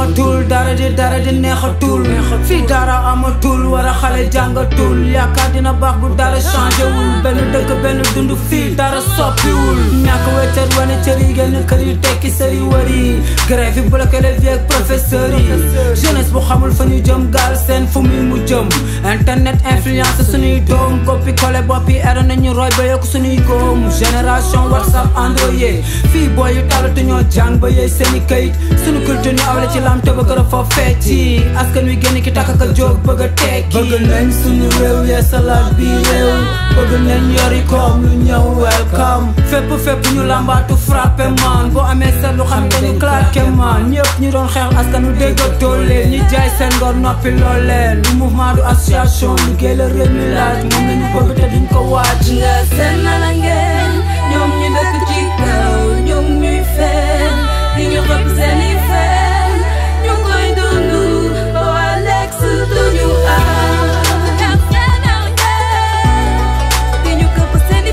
neexatul dara di dara di neexatul fii dara amatul war a xale jàngatul yaakaar dina baax bu dara changé wul benn dëkk benn dund fii dara soppiwul ñàkk weccat wane cër yi génn kër yi tekki sër yi wër yi grève yi bloqué les vieux professeurs yi jeunesse bu xamul fa ñu jëm gaal seen fu muy mu jëm internet influence suñuy doom copie collé bopp yi era nañu roy ba yokk suñuy góom génération whatsapp android fii booy yu talatu ñoo jàng ba yeey seeni kayit suñu culture ñu awle ci lam te ba gën a fa fecci askan wi génn ki takk ka jóg bëgg a tekki bëgg nañ suñu réew yee salaat bi réew bëgg nañ yori koom lu ñëw welcome fépp fépp ñu lambaatu frappé man boo amee seetlu xam ne dañu claqué man ñëpp ñu doon xeex askan wi déggatoo leen ñi jaay seen ngor noppi lool leen du mouvement du association liggéey la réew mi laaj moom nañu bëgg te duñ ko waaj nga seen na la ngeen ñoom ñu dëkk ci kaw ñoom ñuy fen di ñu xëpp seeni fen ñu koy dund ba waa lex duñu am nga seen na la ngeen di ñu xëpp seeni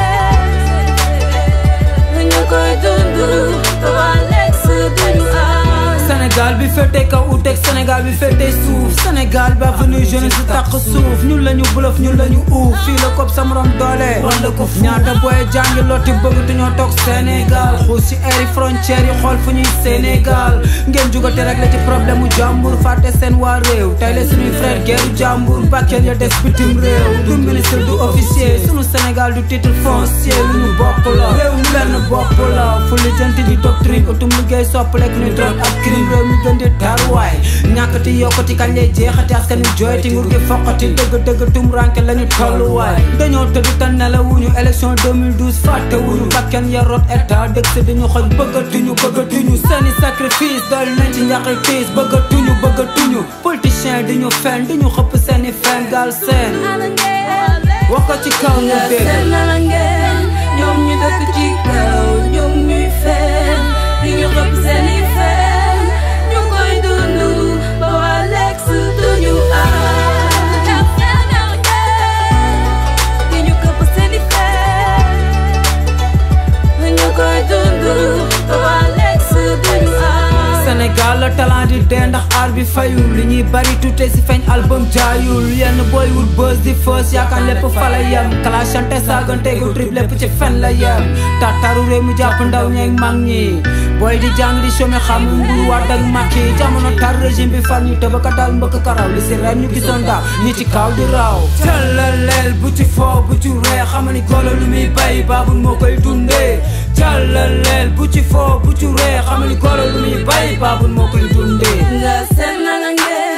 fen ñu koy dund ba waa lex duñu am Sénégal bi féete kaw uteeg Sénégal bi féete suuf Sénégal bi avenue jeunesse si tàq suuf ñun la ñu bluff ñun la ñu uuf fii la kopp sa morom doole wala ko ñaata booy jàngi lotti bëgg dañoo toog Sénégal xuus si airi frontières yi xool fu ñuy Sénégal ngeen jugate rek la ci problème mu jàmbur fàtte seen waa réew tey la suñuy frère guerru jàmbur bakkeen ya des bitim réew du ministre du officier sunu Sénégal du titre foncier lu ñu bokk la réew mi benn bopp la fu lijjanti di doctrine utum liggéey soppalek ni drogue ak crime réew mi gën di taruwaay ñàkkati yokkati kañ lay jeexati askan wi jooyti nguur gi foqati dëgg dëgg tum ranke lañu tolluwaay dañoo tëdd te nelawuñu élection 2012 fàtte wuñu bakken ya rot état dëgg si dañu xoj bëggatuñu bëggatuñu seeni sacrifice dool nañ ci njaqi tiis bëggatuñu bëggatuñu politicien di ñu fen di ñu xëpp seeni fen gaal seen wax ko ci kaw ñu nga dégg seen na la ngeen ñoom ñu dëkk ci kaw ñoom ñuy fen di ñu xëpp seeni fen ñu koy dund ba waa lex duñu am nga seen na la ngeen di ñu xëpp seeni fen ñu koy dund ba waa lex duñu am Sénégal la talent di dee ndax aar bi fayul li ñuy bari tuute si feeñ album jaayul yenn booy wut buzz di fës yaakaar lépp fa la yem clashante saagante gu trip lépp ci fen la yem tataru réew mi jàpp ndaw ñeeg mag ñi booy di jàng di chômé xam nguur waat ak makki jamono tar régime bi far ñu tëbaka dal mbëkk karaw li si ren ñu gisoon daaw ñi ci kaw di raaw jàllaleel bu ci foo bu ci ree xama ni golo lu muy bay baabul moo koy dundee jàllaleel bu ci foo bu ci ree xama ni golo lu muy bay baabul moo koy dundee nga seen na la ngeen